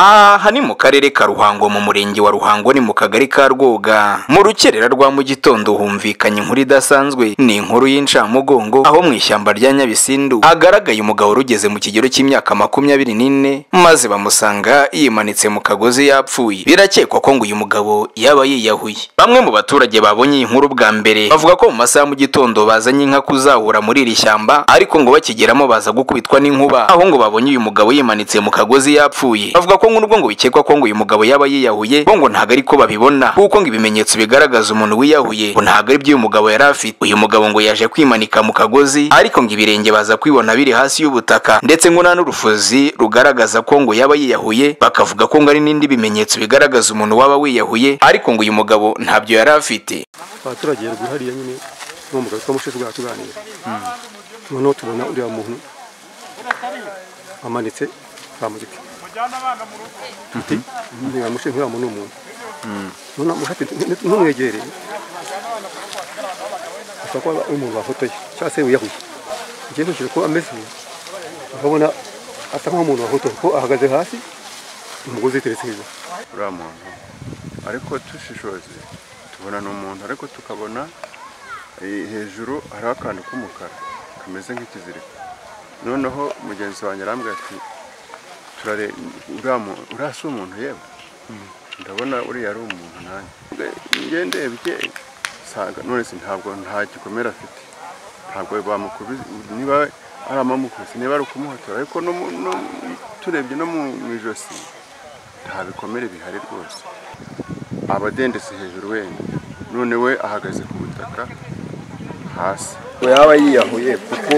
aha ni mu karere ka ruhango mu murenge wa ruhango ni mu kagari ka rwoga mu rukerera rwa mu gitondo humvikanye inkuru idasanzwe ni inkuru y'incamugongo aho mu ishyamba rya nyabisindu hagaragaye umugabo rugeze mu kigero cy'imyaka makumyabiri n'ine maze bamusanga yimanitse mu kagozi yapfuye birakekwa ko ngo uyu mugabo yaba yiyahuye bamwe mu baturage babonye iyi nkuru bwa mbere bavuga ko mu masaha mu gitondo bazanye inka kuzahura muri iri shyamba ariko ngo bakigeramo baza gukubitwa n'inkuba aho ngo babonye uyu mugabo yimanitse mu kagozi yapfuye bavuga ko n'ubwo ngo bikekwa ko ngo uyu mugabo yaba yiyahuye bo ngo ntabwo ariko babibona kuko ngo ibimenyetso bigaragaza umuntu wiyahuye ngo ntabwo ari by'uyu mugabo yari afite uyu mugabo ngo yaje kwimanika mu kagozi ariko ngo ibirenge baza kwibona biri hasi y'ubutaka ndetse ngo nta n'urufuzi rugaragaza ko ngo yaba yiyahuye bakavuga ko ngo ari n'indi bimenyetso bigaragaza umuntu waba wiyahuye ariko ngo uyu mugabo ntabyo yari afite abaturage rwihariye nyine n'uwo mugabo twaba mushize ubwaha tuganira noneho tubona uriya muntu amanitse nta muziki ntiyamushe nk'uriya muntu ni umuntu noneho mushake ntumwegereye ashobora kuba ari umuntu wafotoye cyangwa se wiyahuye ugiye nkurikije ko ameze ukabona asa nk'umuntu wafotoye ko ahagaze hasi umugozi yiteretse hejuru uriya muntu ariko tushishoze tubona ni umuntu ariko tukabona eh, hejuru hariho akantu k'umukara kameze nk'ikiziriko noneho mugenzi wanjye arambwira ati turare uriya mu- uriya si umuntu yewe ndabona uriya ari umuntu nanjye njye ndebye nsanga none se ntabwo nta gikomere afite ntabwo bamukubise niba ari amamukubise niba ari ukumuhotora ariko no mu- no- turebye no mu mu ijosi nta bikomere bihari rwose aba adendetse hejuru wenda none we ahagaze ku butaka hasi yaba yiyahuye kuko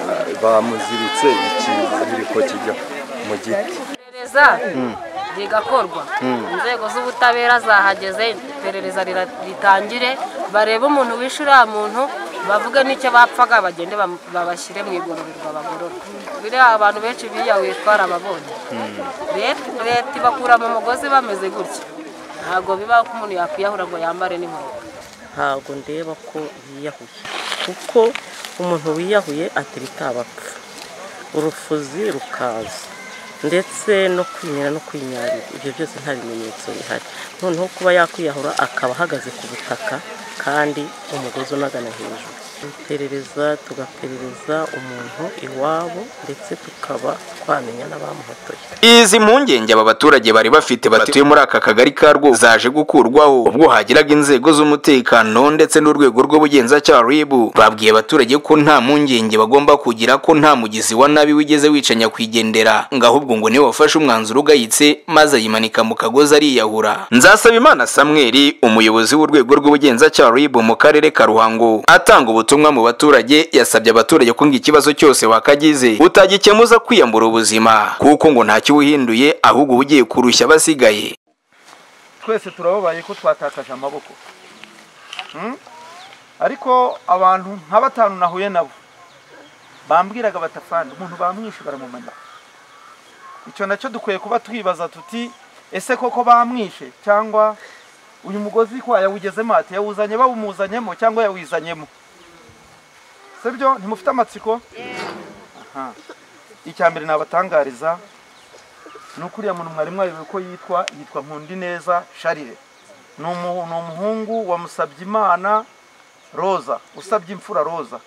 ah, bamuziritse ikiziriko kijya mu giti iperereza rigakorwa inzego z'ubutabera zahageze iperereza rira- ritangire barebe umuntu wishe uriya muntu bavuge n'icyo bapfaga bagende bam- babashyire mu igororerwa bagorora biriya abantu benshi biyahuye twarababonye Leta- leta ibakura mu mugozi bameze gutya ntabwo bibaho ko umuntu yakwiyahura ngo yambare n'inkweto ntabwo ndeba ko yiyahuye kuko umuntu wiyahuye atereta abapfa urufuzi rukaza ndetse no kwimira no kwinyarira ibyo byose nta bimenyetso bihari noneho kuba yakwiyahura akaba ahagaze ku butaka kandi umugozi unagana hejuru iperereza tugaperereza umuntu iwabo ndetse tukaba twamenya n'abamuhotoye izi mpungenge aba baturage bari bafite batuye muri aka kagari ka rwo zaje gukurwaho ubwo hagiraga inzego z'umutekano ndetse n'urwego rw'ubugenzacyaha ribu babwiye abaturage ko nta mpungenge bagomba kugira ko nta mugizi wa nabi wigeze wica nyakwigendera ngo ahubwo ngo niwe wafashe umwanzuro ugayitse maze ayimanika mu kagozi ariyahura nzasabimana samweri umuyobozi w'urwego rw'ubugenzacyaha ribu mu karere ka ruhango atanga ubutumwa mu baturage yasabye abaturage ko ngo ikibazo cyose wakagize utagikemuza kwiyambura ubuzima kuko ngo ntacyo uba uhinduye ahubwo uba ugiye kurushya abasigaye twese turababaye ko twatakaje amaboko Mm? ariko abantu nka batanu nahuye nabo bambwiraga batafana umuntu bamwishe baramumena icyo nacyo dukwiye kuba twibaza tuti ese koko bamwishe cyangwa uyu mugozi ko yawugezemo ati yawuzanye bawumuzanyemo cyangwa yawizanyemo sibyo ntimufite amatsiko Aha. icya mbere nabatangariza ni uko uriya muntu mwarimu wayobewe ko yitwa yitwa nkundi neza sharire ni umu- ni umuhungu wa musabyimana roza usabye imfura roza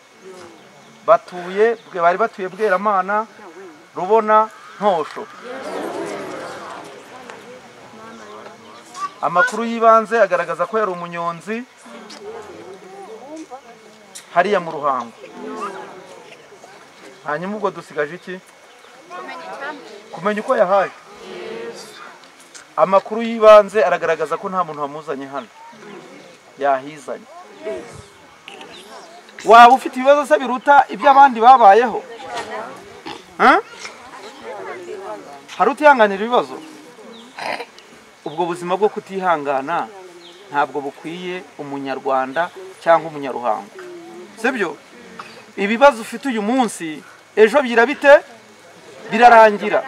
batuye bwe- bari batuye bweramana rubona ntosho amakuru y'ibanze agaragaza ko yari umunyonzi hariya mu ruhango hanyuma ubwo dusigaje iki kumenya uko yahaye amakuru y'ibanze aragaragaza ko nta muntu wamuzanye hano yahizanye waba ufite ibibazo se biruta iby'abandi babayeho Hah? hari utihanganira ibibazo ubwo buzima bwo kutihangana ntabwo bukwiye umunyarwanda cyangwa umunyaruhango sibyo ibibazo ufite uyu munsi ejo byira bite birarangira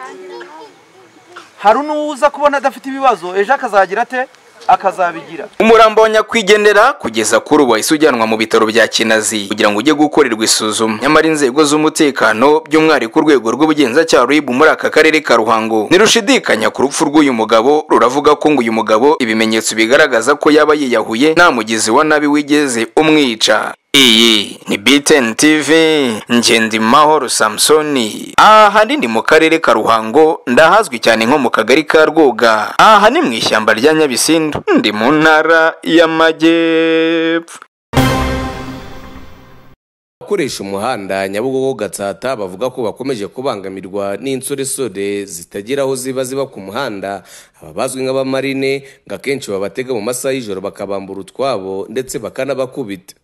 hari n'uza kubona adafite ibibazo ejo akazagira ate akazabigira umurambo wa nyakwigendera kugeza kuri ubu wahise ujyanwa mu bitaro bya kinazi kugira ngo ujye gukorerwa isuzuma nyamara inzego z'umutekano by'umwihariko urwego rw'ubugenzacyaha rw'ibu muri aka karere ka ruhango ntirushidikanya ku rupfu rw'uyu mugabo ruravuga ko ngo uyu mugabo ibimenyetso bigaragaza ko yaba yiyahuye nta mugizi wa nabi wigeze umwica iyi ni BTN TV Ngendi Mahoro Samsoni ahanini mu karere ka Ruhango ndahazwi cyane nko mu kagari ka Rwoga aha ni mu ishyamba rya Nyabisindu ndi mu ntara y'Amajyepfo abakoresha umuhanda nyabugogo gatsata bavuga ko bakomeje kubangamirwa n'insoresore zitagira aho ziba ziba ku muhanda aba bazwi nk'abamarine ngo akenshi babatega mu masaha y'ijoro bakabambura utwabo ndetse bakanabakubita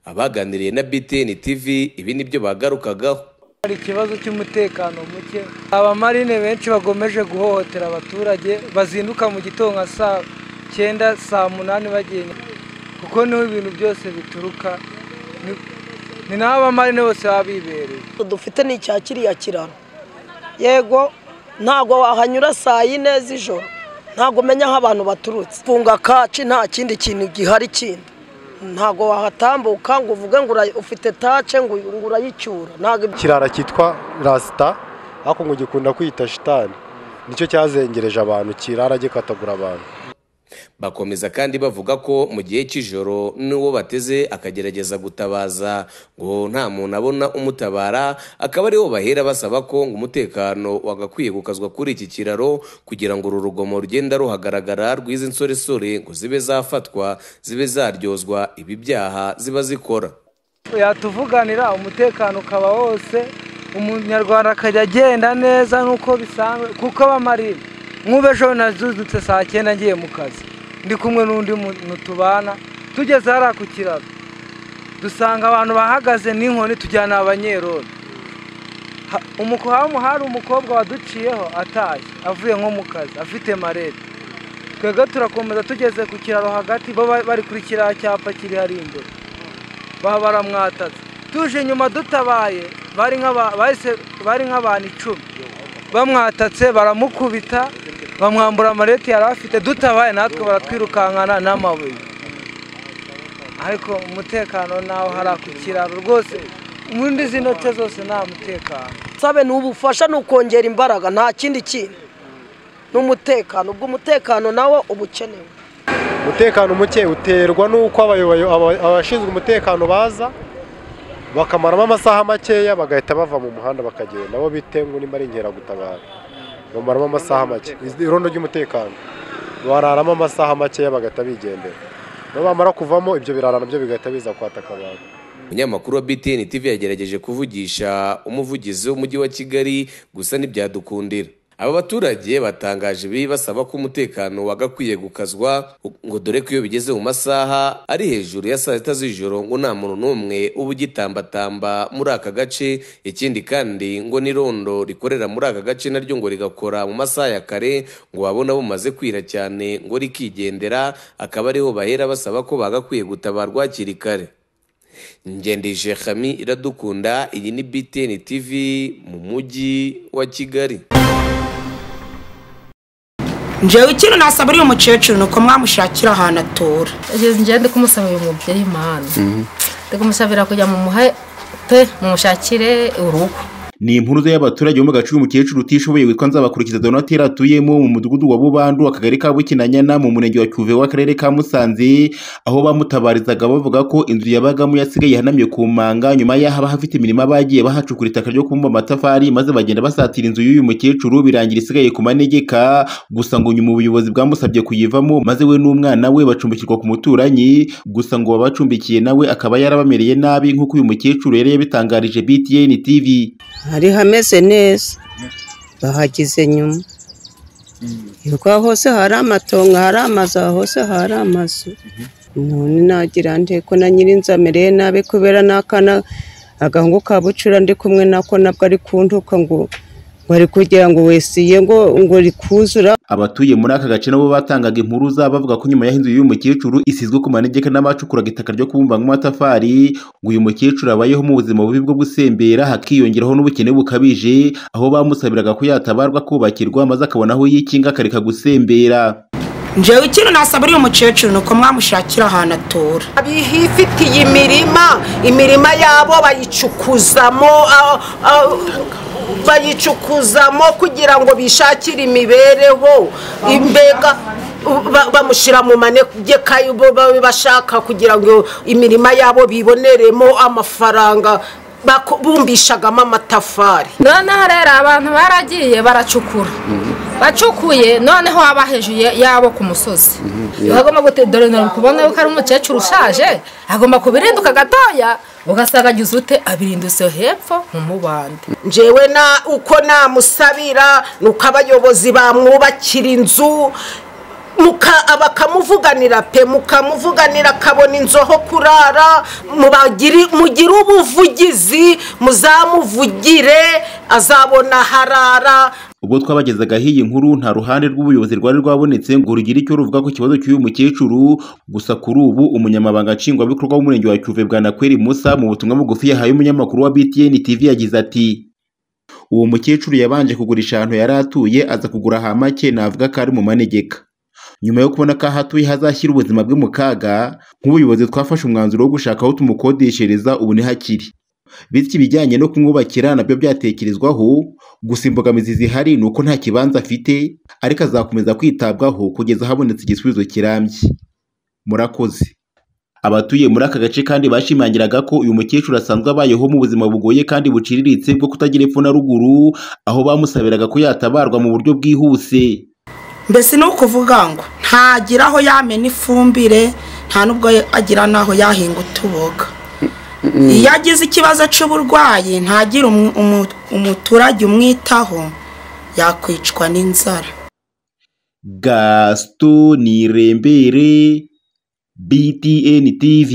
abaganiriye na BTN TV ibi ni byo bagarukagaho hari ikibazo cy'umutekano muke abamarine benshi bagomeje guhohotera abaturage bazinduka mu gitondo nka saa cyenda saa munani bagenda kuko niho ibintu byose bituruka ni- ni naho abamarine bose baba bibereye dufite ni icya kiriya kiraro yego ntabwo wahanyura saa yine z'ijoro ntabwo umenya aho abantu baturutse funga kaci nta kindi kintu gihari kindi ntabwo wahatambuka ngo uvuge ngo ura- ufite tace ngo uyu- ngo urayicyura ntabwo ibyo kirara cyitwa rasita ariko ngo gikunda kwita shitani nicyo cyazengereje abantu kirara gikatagura abantu bakomeza kandi bavuga ko mu gihe cy'ijoro n'uwo bateze akagerageza gutabaza ngo nta muntu abona umutabara akaba ariwo bahera basaba ko ngo umutekano wagakwiye gukazwa kuri iki kiraro kugira ngo uru rugomo rugenda ruhagaragara rw'izi nsoresore ngo zibe zafatwa zibe zaryozwa ibi byaha ziba zikora yatuvuganira umutekano ukaba wose umunyarwanda akajya agenda neza nk'uko bisanzwe kuko abamarine nk'ubu ejo nazuzutse saa cyenda ngiye mu kazi ndi kumwe n'undi muntu tubana tugeze hariya ku kiraro dusanga abantu bahagaze n'inkoni tujyana abanyerodo Ha- umuko- hamu hari umukobwa waduciyeho atashye avuye nko mu kazi afite marete twebwe turakomeza tugeze ku kiraro hagati bo ba- bari kuri kiriya cyapa kiri hari imbere baba baramwatatse tuje inyuma dutabaye bari nk'aba- bahise- bari nk'abantu icumi bamwatatse baramukubita bamwambura amarete yari afite dutabaye natwe baratwirukankana n'amabuye ariko umutekano nawo hari ku kiraro rwose muri zino ce zose nta mutekano nsabe ni ubufasha ni ukongera imbaraga nta kindi kintu ni umutekano ubwo umutekano nawo uba ukenewe umutekano muke uterwa n'uko abayoboye- aba- abashinzwe umutekano baza bakamaramo amasaha makeya bagahita bava mu muhanda bakagenda bo bite ngo nimba ari inkeragutabara bamaramo amasaha make irondo ry'umutekano bararamo amasaha makeya bagahita bigendera nabo bamara kuvamo ibyo birara nabyo bigahita biza kwataka abantu umunyamakuru wa btn tv yagerageje kuvugisha umuvugizi w'umujyi wa kigali gusa ntibyadukundira aba baturage batangaje ibi basaba ko umutekano wagakwiye gukazwa ngo dore ko iyo bigeze mu masaha ari hejuru ya saa sita z'ijoro ngo nta muntu n'umwe uba ugitambatamba muri aka gace ikindi kandi ngo n'irondo rikorera muri aka gace naryo ngo rigakora mu masaha ya kare ngo babona bumaze kwira cyane ngo rikigendera akaba ariho bahera basaba ko bagakwiye gutabarwa hakiri kare ngendije Khami iradukunda iyi ni BTN TV mu mujyi wa Kigali njyewe ikintu nasaba uriya mukecuru ni uko mwamushakira ahantu atura njyewe ndi kumusaba uyu mubyeyi impano ndi kumusabira kujya mu muhe pe mumushakire urugo ni impuruza y'abaturage bo mu gace umukecuru utishoboye witwa nzabakurikiza donatire atuyemo mu mudugudu wa bubandu akagari ka bukinanyana mu murenge wa cyuve w'akarere ka musanze aho bamutabarizaga bavuga ko inzu yabagamo yasigaye ihanamye ku manga nyuma y'aho abahafite imirima bagiye bahacukura itaka ryo kubumba amatafari maze bagenda basatira inzu y'uyu mukecuru birangira isigaye ku manegeka gusa ngo nyuma ubuyobozi bwamusabye kuyivamo maze we n'umwana we bacumbikirwa ku muturanyi gusa ngo babacumbikiye nawe akaba yarabamereye nabi nk'uko uyu mukecuru yari yabitangarije btn tv hari hameze neza bahageze nyuma yuko aho hose hari amatongo hari amazu aho hose hari amazu none nagira nte ko na nyirinzu amereye nabi kubera n'akana agahungu ka bucura ndi kumwe nako nabwo ari kuntuka ngo ngo ari kugira ngo wesiye ngo ngo rikuzura abatuye muri aka gace nabo batangaga impuruza bavuga ko nyuma y'aho inzu y'uyu mukecuru isizwe ku manegeka n'abacukuraga itaka ryo kubumba nk'amatafari ngo uyu mukecuru abayeho mu buzima bubi bwo gusembera hakiyongeraho n'ubukene bukabije aho bamusabiraga ko yatabarwa kubakirwa maze akabona aho yikinga akareka gusembera njyewe ikintu nasaba uriya mukecuru ni uko mwamushakira ahantu atura bifitiye imirima imirima yabo bayicukuzamo ah, ah, bayicukuzamo kugira ngo bishakire imibereho imbega ba- bamushyira mu manegeka bo babe bashaka kugira ngo imirima yabo biboneremo amafaranga bako- bumbishagamo amatafari noneho rero abantu baragiye baracukura bacukuye noneho haba hejuru ya- yabo ku musozi bagomba dore ntabwo kubona yuko ari umukecuru ushaje agomba kubirinduka gatoya ugasanga agize ute abirindutse hepfo mu mubande njyewe na uko namusabira ni uko abayobozi bamwubakira inzu muka- bakamuvuganira pe mukamuvuganira akabona inzu aho kurara mubagiri- mugire ubuvugizi muzamuvugire azabona aho arara ubwo twabagezagaho iyi nkuru nta ruhande rw'ubuyobozi rwari rwabonetse ngo rugire icyo ruvuga ku kibazo cy'uyu mukecuru gusa kuri ubu umunyamabanga nshingwabikorwa w'umurenge wa cyuve bwanakweri musa mu butumwa bugufi yahaye umunyamakuru wa btn tv yagize ati uwo mukecuru yabanje kugurisha ahantu yari atuye aza kugura hamake navuga ko ari mu manegeka nyuma yo kubona ko aho atuye hazashyira ubuzima bwe mu kaga nk'ubuyobozi twafashe umwanzuro wo gushaka aho tumukodeshereza ubu ntihakiri bityo ibijyanye no kumwubakira nabyo byatekerezwaho gusa imbogamizi zihari ni uko nta kibanza afite ariko azakomeza kwitabwaho kugeza habonetse igisubizo kirambye murakoze abatuye muri aka gace kandi bashimangiraga ko uyu mukecuru asanzwe abayeho mu buzima bugoye kandi buciriritse bwo kutagira epfo na ruguru aho bamusabiraga ko yatabarwa mu buryo bwihuse mbese ni ukuvuga ngo ntagira aho yamena ifumbire nta n'ubwo agira n'aho yahinga utuboga iyo agize ikibazo cy'uburwayi ntagira umu- umu- umuturage umwitaho yakwicwa n'inzara gaston nirembere btn tv